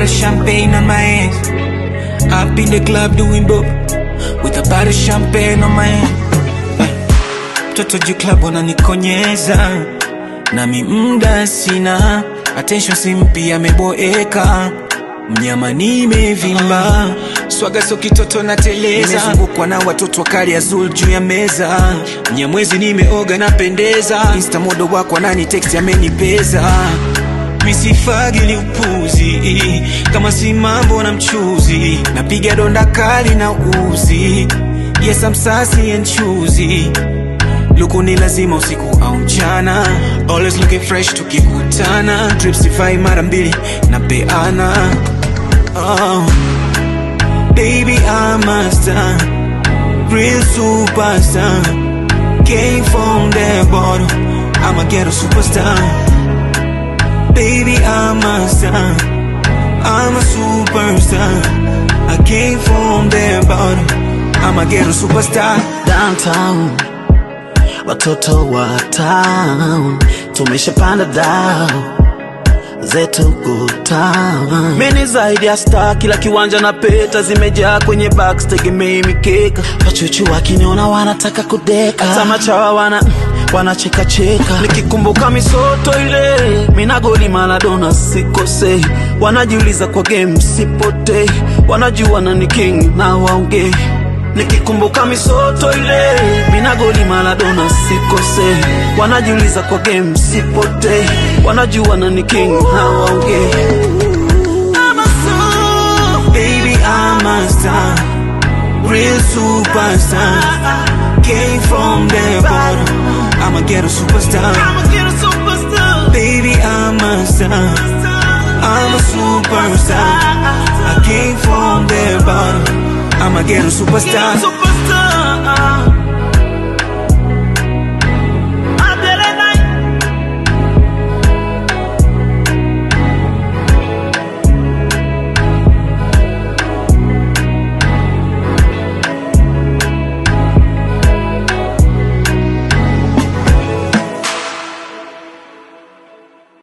of champagne on my hands. Up in the club doing dope with a bottle of champagne on my hand. Mtoto juu club wananikonyeza nami mda sina attention simpi ameboeka mnyama nimevimba swaga so kitoto na teleza nimezungukwa na watoto wakali azul juu ya meza mnyamwezi nimeoga napendeza insta modo wako anani text amenipeza misifagili upuzi kama si mambo na mchuzi napiga donda kali na uzi yes I'm sassy and choosy luku ni lazima usiku au mchana always looking fresh tukikutana trips sifai mara mbili na peana oh. baby I'm a star real superstar came from the bottom I'm a ghetto superstar baby I'm a star I'm a superstar I came from the bottom I'm a ghetto superstar downtown watoto wa town tumeshapanda dao zetu kutown mini zaidi ya star kila kiwanja na peta zimejaa kwenye box tegemei mikeka wachuchu wakiniona wanataka kudeka hata machawa wana wanachekacheka nikikumbuka misoto ile minagoli maladona sikosei wanajiuliza kwa game sipotei wanajua na ni king na waongei nikikumbuka misoto ile minagoli maladona sikose wanajiuliza kwa game sipote wanajua na ni king hawaongee Baby, I'm a star, real superstar. Came from the bottom, I'm a ghetto superstar. Baby, I'm a star, I'm a superstar. I came from the bottom, I'm a ghetto superstar. superstar